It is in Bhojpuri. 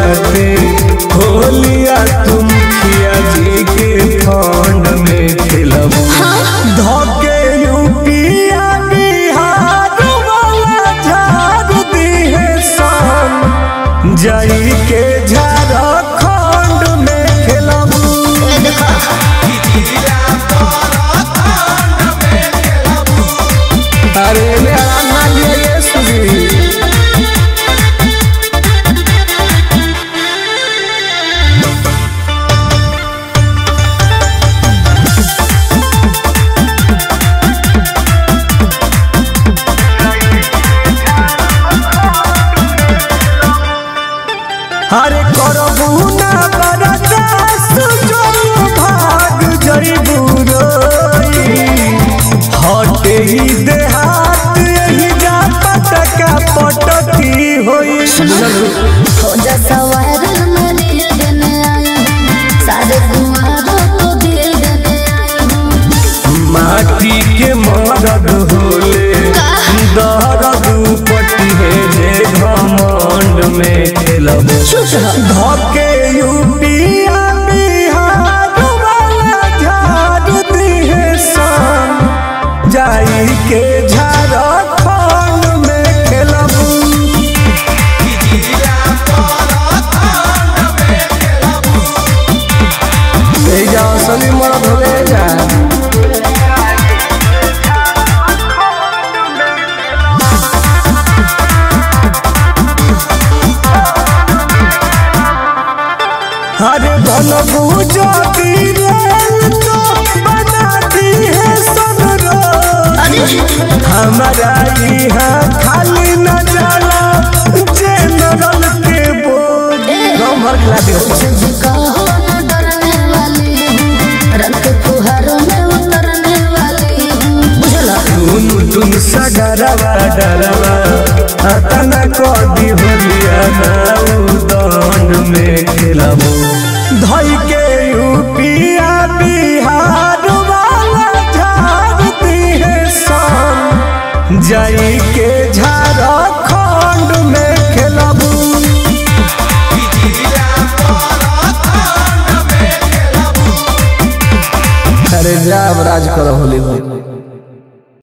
बाटे होलिया तुम खिया जी के फंड में खेलब धके यूपिया बिहार वाला झाड़ दी है शाम जाई के झारखंड में खेलब ए देखो अरे मेरा नाम ये सुधी अरे करबू ना बरदास जो भाग जइबू रोई हटे ही देहात यही जा पटका पटकी होई हो जा सवार मरी देने आया हूँ सारे कुमारों को दिल देने आया हूँ माटी के मरद होले दर्द पटी है जे घमंड में खेलब चुप रहो धके यूपिया बिहार वाला झाड़ दी है शाम जाई के झारखंड में खेलब ए जा असली मरद होले जा अरे बनबू ज्योति रेल तो बनाती है सनरो हमारा यहाँ खाली न जाला जनरल के बोल गाँव भर खिला दियो तुझको न डरने वाली हूँ रंग के फुहारों में उतरने वाली हूँ बुझला तुम तुम सगरवा डरवा अतना कदी होलिया नाउ दंड में खेलबो धई के यूपिया बिहार वाला झाड़ दी है शाम जाई के झारखंड में खेलबो अरे जा अब राज करो होली में